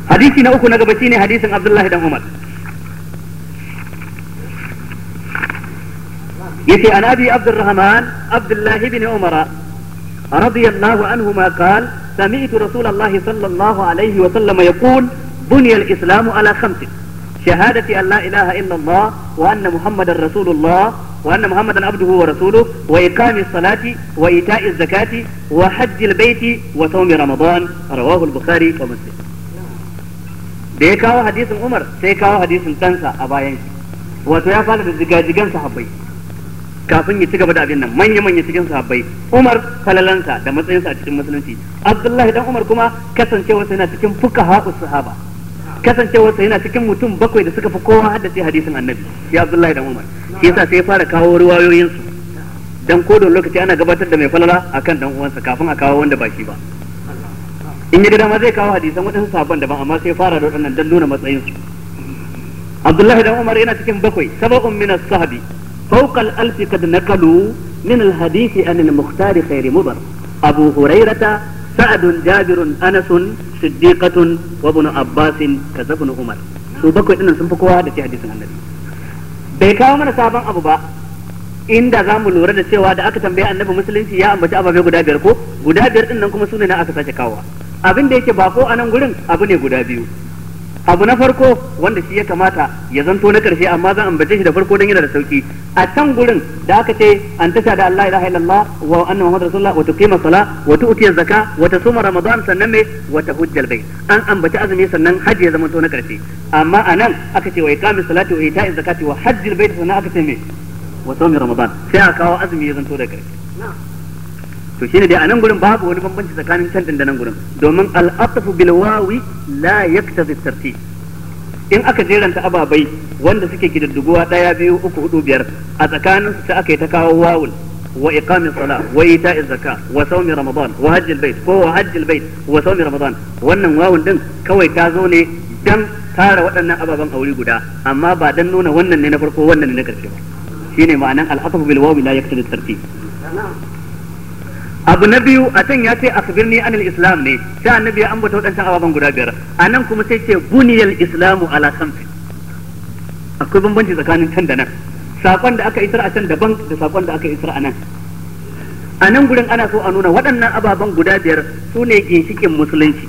hadisi na uku na gaba shine hadisin Abdullahi dan Umar yace an abi Abdurrahman Abdullah ibn Umar رضي الله عنهما قال سمعت رسول الله صلى الله عليه وسلم يقول بني الإسلام على خمس شهادة أن لا إله إلا الله وأن محمدا رسول الله وأن محمدا عبده ورسوله وإقام الصلاة وإيتاء الزكاة وحج البيت وصوم رمضان رواه البخاري ومسلم da ya kawo hadisin Umar sai kawo hadisin ɗansa a bayan shi wato ya fara da zigazigan sahabbai kafin ya ci gaba da abin nan manya manya cikin sahabbai Umar falalansa da matsayinsa a cikin musulunci Abdullahi dan Umar kuma kasancewarsa yana cikin fuqaha sahaba kasancewarsa yana cikin mutum bakwai da suka fi kowa haddace hadisin Annabi ya Abdullahi dan Umar shi yasa sai ya fara kawo riwayoyin su dan ko da lokaci ana gabatar da mai falala akan dan uwansa kafin a kawo wanda ba shi ba in ya ga dama zai kawo hadisan waɗansu sahabban daban amma sai fara da waɗannan dan nuna matsayin su Abdullahi dan Umar yana cikin bakwai sab'un min as-sahabi فوق الألف قد نقلوا من الحديث عن المختار خير مضر أبو هريرة سعد جابر أنس صديقة وابن عباس كذا ابن عمر su bakwai dinnan sun fi kowa da ke hadisin annabi bai kawo mana sabon abu ba inda za mu lura da cewa da aka tambaye annabi musulunci ya ambaci ababe guda biyar ko guda biyar din nan kuma sune na aka sake kawowa abin da yake bako a nan gurin abu ne guda biyu abu na farko wanda shi ya kamata ya zanto na karshe amma zan ambace shi da farko don yana da sauki a can gurin da aka ce an tasha da Allah ilaha illallah wa anna muhammad rasulullah wa tuqima sala wa tu'ti zaka wa tasuma ramadan sannan me wa tahujjal bayt an ambaci azumi sannan haji ya zama to na karshe amma anan aka ce wa iqamis salati wa ita'iz zakati wa hajjil bayt sannan aka ce me wa sawmi ramadan sai aka kawo azumi ya zanto da karshe to shine dai a nan gurin babu wani bambanci tsakanin can da nan gurin domin al-atfu bil wawi la yaktazi tartib in aka jeranta ababai wanda suke kididduguwa daya biyu uku hudu biyar a tsakanin su aka yi ta kawo wawul wa iqamis sala wa ita'iz zaka wa sawmi ramadan wa hajjil bait ko wa hajjil bait wa sawmi ramadan wannan wawun din kawai ta zo ne dan tara waɗannan ababen aure guda amma ba dan nuna wannan ne na farko wannan ne na karshe ba shine ma'anan al-atfu bil wawi la yaktazi tartib abu na biyu a can ya ce akhbirni anil islam ne sai annabi ya ambata wadancan ababen guda biyar a nan kuma sai ce buniyal islamu ala khamsi akwai bambanci tsakanin can da nan sakon da aka isar a can daban da sakon da aka isar a nan a nan gurin ana so a nuna waɗannan ababen guda biyar su ne ginshikin musulunci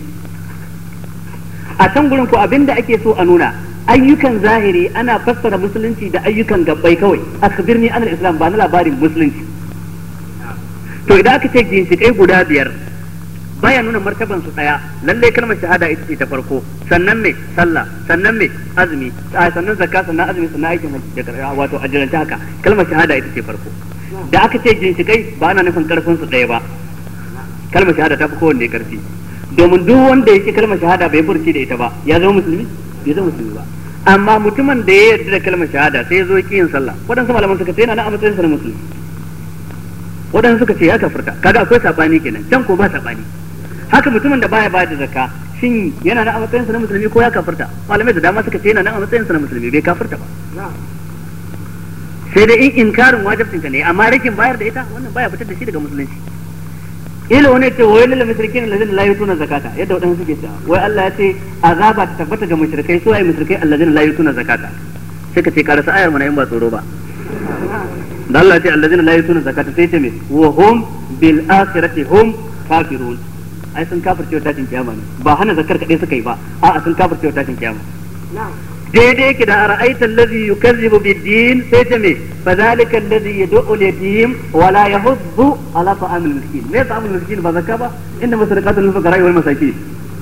a can gurin ko abin da ake so a nuna ayyukan zahiri ana fassara musulunci da ayyukan gabbai kawai akhbirni anil islam ba na labarin musulunci to idan aka ce ginshikai guda biyar baya nuna martaban su daya lalle kalmar shahada ita ce ta farko sannan me sallah sannan me azumi sannan zakka sannan azumi sannan aikin hajji da wato ajiranta haka kalmar shahada ita ce farko da aka ce ginshikai ba ana nufin karfin su daya ba kalmar shahada ta fi kowanne karfi domin duk wanda yake kalmar shahada bai furci da ita ba ya zama musulmi bai zama musulmi ba amma mutumin da ya yarda da kalmar shahada sai ya zo ki yin sallah waɗansu malaman suka ce yana nan a matsayin sa na musulmi waɗansu suka ce ya kafirta kaga akwai sabani kenan can ko ba sabani haka mutumin da baya bayar da zakka shin yana nan a matsayin sa na musulmi ko ya kafirta malamai da dama suka ce yana nan a matsayin sa na musulmi bai kafirta ba sai dai in inkarin wajibcin ka ne amma rikin bayar da ita wannan baya fitar da shi daga musulunci ila wani ce wai lil mushrikin alladhina la yutuna zakata yadda wadansu suke cewa wai Allah ya ce azaba ta tabbata ga mushrikai su ai mushrikai alladhina la yutuna zakata sai ka ce karasa ayar mana in ba tsoro ba da Allah ce allazina la yutuna zakata sai ce me wa hum bil akhirati hum kafirun ai sun kafirce wa tashin kiyama ne ba hana zakar kadai suka yi ba a'a sun kafirce wa tashin kiyama daidai yake da ara'aita allazi yukazzibu bid-din sai ce me fa zalika allazi yad'u al-yatim wa la yahuddu ala ta'am al-miskin me ta'am al-miskin ba zakka ba inda masadaqatul lil fuqara wal masakin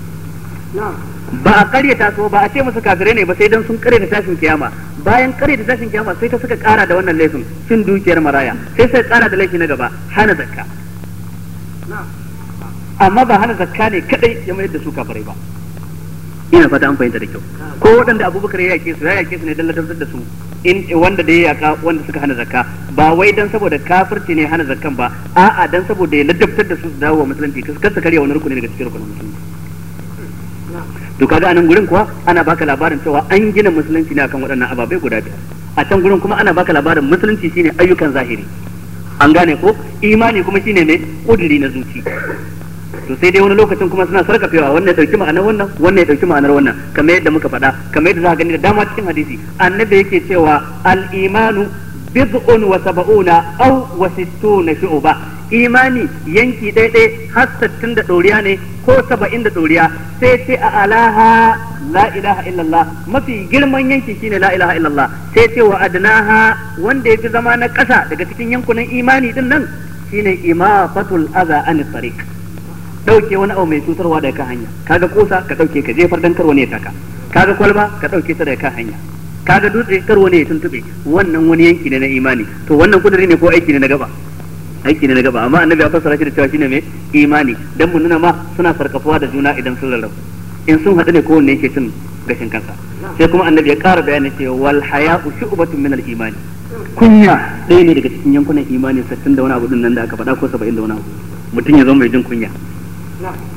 ba a karyata su ba a ce musu kafirai ne ba sai dan sun karyata tashin kiyama bayan karyata tashin kiyama sai ta suka kara da wannan laifin cin dukiyar maraya sai suka kara da laifi na gaba hana zakka amma ba hana zakka ne kadai ya mayar da su kafirai ba ina fata an fahimta da kyau ko waɗanda abubakar ya yake su ya yake su ne dan ladabtar da su in wanda da ya yaka wanda suka hana zakka ba wai dan saboda kafirci ne hana zakkan ba a'a dan saboda ya ladabtar da su su dawo wa musulunci kar su karya wani rukuni daga cikin rukunin musulunci to kaga anan gurin kuwa ana baka labarin cewa an gina musulunci ne akan waɗannan ababai guda biyar a can gurin kuma ana baka labarin musulunci shine ayyukan zahiri an gane ko imani kuma shine ne kudiri na zuci to sai dai wani lokacin kuma suna sarkafewa wannan ya dauki ma'anar wannan wannan ya dauki ma'anar wannan kamar yadda muka faɗa kamar yadda za ka gani da dama cikin hadisi annabi yake cewa al-imanu bid'un wa sab'una aw wa sittuna shu'ba imani yanki ɗaiɗai har sittin da ɗoriya ne ko saba'in da ɗoriya sai ce a alaha la ilaha illallah mafi girman yanki shine la ilaha illallah sai ce wa adnaha wanda ya fi zama na ƙasa daga cikin yankunan imani din nan shine imafatul aza an tariq dauke wani abu mai cutarwa daga kan hanya kaga kosa ka dauke ka jefar dan karwa ne ya taka kaga kwalba ka dauke ta daga kan hanya kaga dutse karwa ne ya tuntube wannan wani yanki ne na imani to wannan kudiri ne ko aiki ne na gaba aiki ne na gaba amma annabi ya fassara shi da cewa shine mai imani dan mun nuna ma suna sarkafuwa da juna idan sun rarrabu in sun haɗu ne kowanne yake cin gashin kansa sai kuma annabi ya ƙara bayani cewa wal haya'u shu'batun min al imani kunya ɗaya ne daga cikin yankunan imani 60 da wani abu din nan da aka faɗa ko 70 da wani abu mutum ya zama mai jin kunya